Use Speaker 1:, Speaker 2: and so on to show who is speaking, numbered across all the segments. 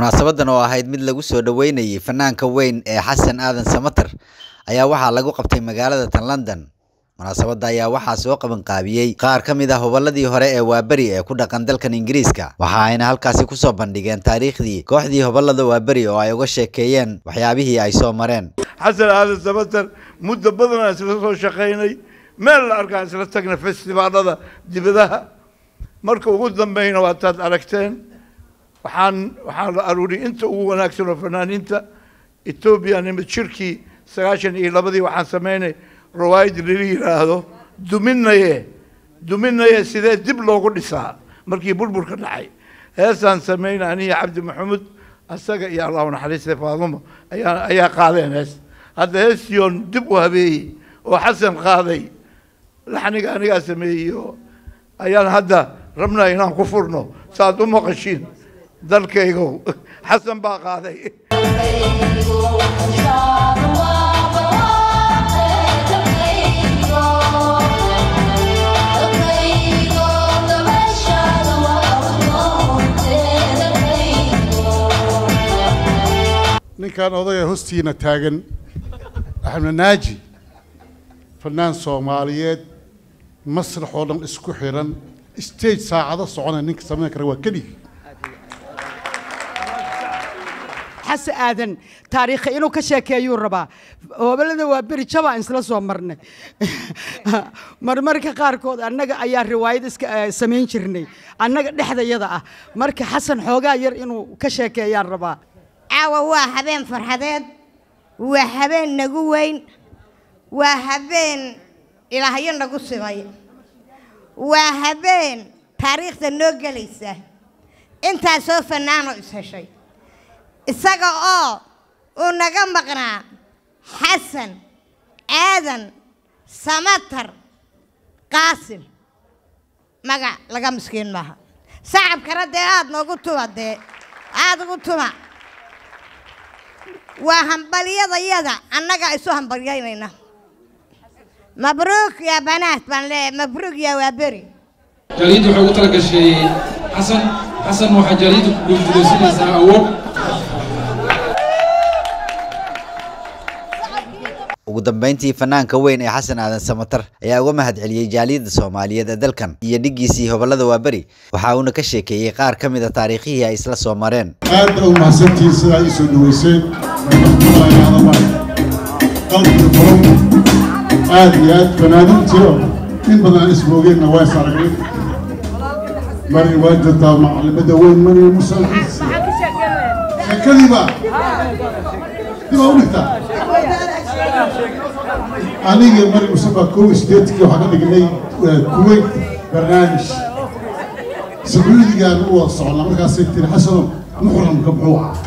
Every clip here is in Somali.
Speaker 1: munaasabadan oo ahayd mid lagu soo dhaweynayay fanaanka weyn ee xasan aadan samater ayaa waxaa lagu qabtay magaalada tan london munaasabadda ayaa waxaa soo qabanqaabiyey qaar ka mid ah hobolladii hore ee waaberi ee ku dhaqan dalkan ingiriiska waxa ayna halkaasi kusoo bandhigeen taariikhdii kooxdii hobollada waaberi oo ay uga sheekeeyeen waxyaabihii ay soo mareen
Speaker 2: xasan aadan samater muddo badan aan isla soo shaqaynay meel la arkaan isla tagna festivaalada dibadaha marka ugu dambeyna waataad aragteen waxaan waxaan la aruuriyay inta ugu wanaagsan oo fanaaniinta etoobiya nimid shirkii sagaashan iyo labadii waxaan sameynay rawaayad lala yidhaahdo duminaye duminaye sidee dib loogu dhisaa markii burburka dhacay heesaan sameynay aniga cabdi maxamuud asaga iyo allahu naxariiste faadumo ayaa ayaa qaadeen hees hadda heestion dib u habeeyey oo xasan qaaday laxniga anigaa sameeyey oo ayaan hadda rabnaa inaan ku furno saaad u maqashiin dalkaygow xasan baa qaaday
Speaker 3: ninkan odaya hostiina taagan axmed naaji fanaan soomaaliyeed masrax oo dhan isku xiran stage saacado socona ninka samayn kara waa kelig
Speaker 4: xase aadan taariikha inuu ka sheekeeyuu rabaa hobalada waa beri jabaan isla soo marnay marmarka qaarkood annaga ayaa riwaayad iska samayn jirnay annaga dhexdayada ah marka xasan xoogaa yar inuu ka sheekeeyaan rabaa
Speaker 5: caawa waa habeen farxadeed waa habeen nagu weyn waa habeen ilaahyo nagu simay waa habeen taariikhda noo gelaysa intaasoo fanaanoo is heshay isaga oo uu naga maqnaa xasan aadan samatar qaasim magac laga miskiin maaha sacabkana dee aada noogu tuma dee aada ugu tuma waa hambalyadayada annaga isu hambalyaynayna mabruuk yaa banaat baan leeyahay mabruuk yaa waa beri
Speaker 6: jaaliyadda waxay ugu tala gashay xasan xasan waxaa jaaliyadda ku guulgulaysanaysaa awood
Speaker 1: ugu dambeyntii fanaanka weyn ee xasan aadan samater ayaa uga mahad celiyey jaaliyadda soomaaliyeed ee dalkan iyo dhiggiisii hobollada waaberi waxa uuna ka sheekeeyey qaar ka mid a taariikhihii ay isla soo mareen
Speaker 3: aad baa u mahadsantihiin sidaa ii soo dhaweyseen qalbiga furan aad iyo aad fanaaniintii oo in badan aan ismoogeenna waa is aragnay mari waa jirtaa macalimadda weyn mari musalkiis sheekadiiba dibaa u dhigtaa aniga mari musafa kow sideedkii waxaan ka dhignay kuwait barnaamij sacuudigaan u wada soconnaa markaasay tiri xasano muxramka muxuu ah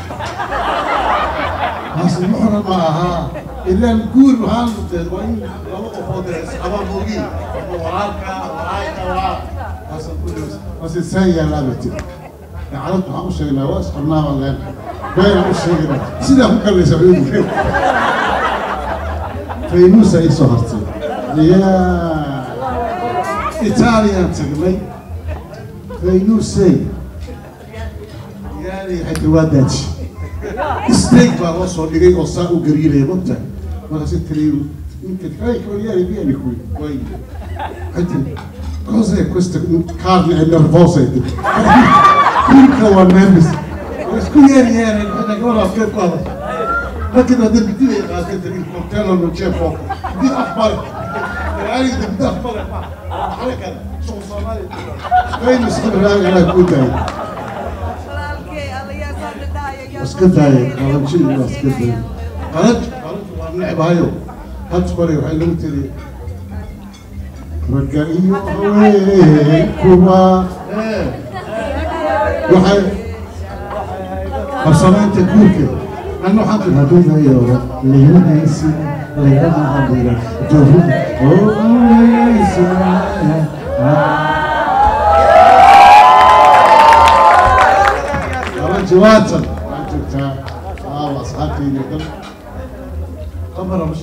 Speaker 3: xasan muxram ma ahaa ilaan guur waxaan mudee waa in laba qofood isqabaan moogiin walaalka walaalka waa xasan mase saan yaallaa bay tiri dacalad waxaan u sheegnaa waa isqabnaa baan leen beenaan u sheegnaa sidaa ku kallay sacuudiga faynuusa ii soo hartay yaa itaaliyaan tagnay faynuusey yaani xayta waa daaji steak baa loo soo dhigay oo saa u gariiraya mogta markaasi tiri ninka ay kawaliyaani biyani kuwi way xayta cos'è questa carne è nervosa Turca waa nervous waa isku yeeri yeeri gabadha afkeed ku hadasha لكن هذا بدي قاعد الكوكتيل من شيء فوق دي اخبار يعني بدي اخبار حركه شو صومالي وين مسكين راجع انا كنت بس كنت هاي انا مشي بس كنت خرج خرج ونلعب هايو هات بري وحي لو تري رجعيو كوما وحي قصرين تكوكي أنا حاطط هدول هي ليونيسي ليونا هدول جوهر أوه ليسي جواتا أنت آه أصحابي نقدر قمر مش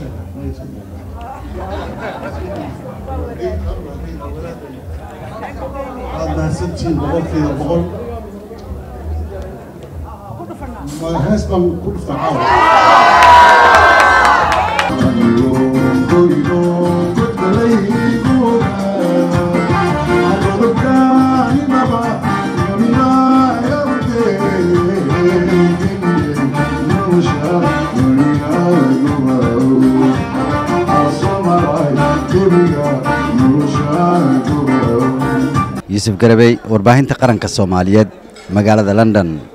Speaker 3: هذا ستين بقول في بقول ma hees baan ku dhuftaa caawa
Speaker 1: yuusuf garabey warbaahinta qaranka soomaaliyeed magaalada london